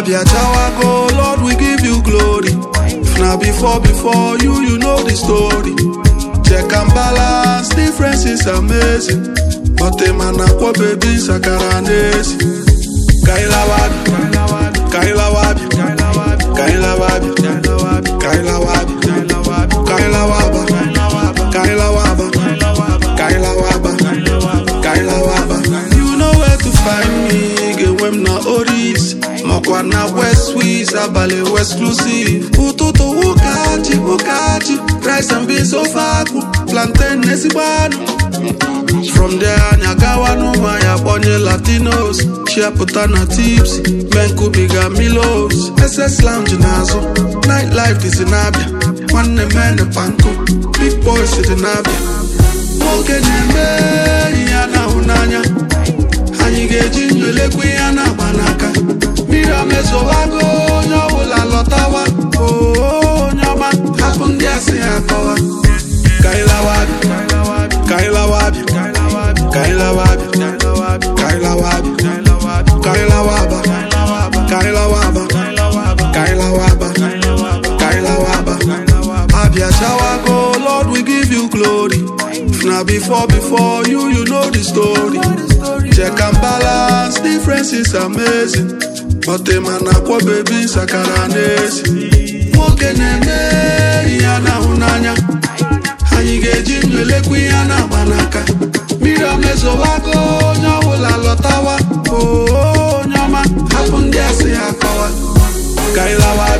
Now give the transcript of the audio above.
Abia Chawago, Lord, we give you glory. If na before, before you, you know the story. Check and balance, difference is amazing. But the man akwa baby sakara nezi. Kaila wabi, Kaila wabi, Kaila wabi, Kaila wabi, Kaila waba, Kaila waba, Kaila waba, Kaila waba. You know where to find me, get when na Oris. Makwa na West Swiss, abale exclusive. Utoto wukachi, wukachi. Rice and beans ofaku, plantain nesibanu. From there, Nyagawa no Maya Bonye Latinos. Chiaputa na tips, Menkubiga Milos. SS Lounge Nazo. Nightlife is in Abia. One man the panko. Big boys in Abia. Nwoke na-eme ihe a na-ahụ n'anya anyị ga-eji ndụ elekwa ihe a na-agba n'aka mmiri omezowago onye ọbụla lọtawa oo onye ọma hapụ ndị asị ha akọwa kailawabi kailawabi kailawabi kailawabi kailawaba kailawaba kailawaba kailawaba abia chawago lord we give you glory if na before before you you know the story check and balance difference is amazing but the man akwa baby sakara n'ezi nwoke na-eme ihe a na-ahụ n'anya anyị ga-eji ndụ elekwa ihe a na-agba n'aka mmiri omezowago onye ọbụla lọtawa oo onye ọma hapụ ndị asị ha kọwa kailawa